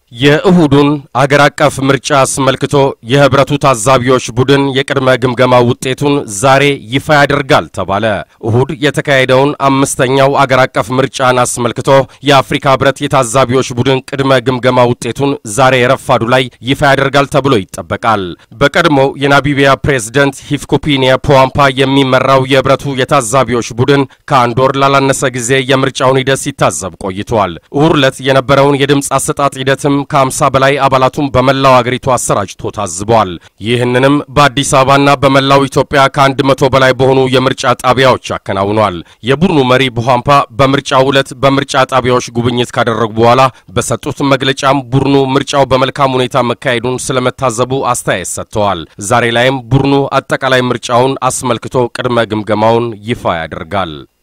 የእሁዱን አገር አቀፍ ምርጫ አስመልክቶ የህብረቱ ታዛቢዎች ቡድን የቅድመ ግምገማ ውጤቱን ዛሬ ይፋ ያደርጋል ተባለ። እሁድ የተካሄደውን አምስተኛው አገር አቀፍ ምርጫን አስመልክቶ የአፍሪካ ህብረት የታዛቢዎች ቡድን ቅድመ ግምገማ ውጤቱን ዛሬ ረፋዱ ላይ ይፋ ያደርጋል ተብሎ ይጠበቃል። በቀድሞው የናሚቢያ ፕሬዝደንት ሂፍኩፒኒየ ፖዋምፓ የሚመራው የህብረቱ የታዛቢዎች ቡድን ከአንድ ወር ላላነሰ ጊዜ የምርጫውን ሂደት ሲታዘብ ቆይቷል። እሁድ ዕለት የነበረውን የድምፅ አሰጣጥ ሂደትም ከ50 በላይ አባላቱን በመላው አገሪቱ አሰራጭቶ ታዝበዋል። ይህንንም በአዲስ አበባና በመላው ኢትዮጵያ ከአንድ መቶ በላይ በሆኑ የምርጫ ጣቢያዎች አከናውኗል። የቡድኑ መሪ ቡሃምፓ በምርጫው ዕለት በምርጫ ጣቢያዎች ጉብኝት ካደረጉ በኋላ በሰጡት መግለጫም ቡድኑ ምርጫው በመልካም ሁኔታ መካሄዱን ስለመታዘቡ አስተያየት ሰጥተዋል። ዛሬ ላይም ቡድኑ አጠቃላይ ምርጫውን አስመልክቶ ቅድመ ግምገማውን ይፋ ያደርጋል።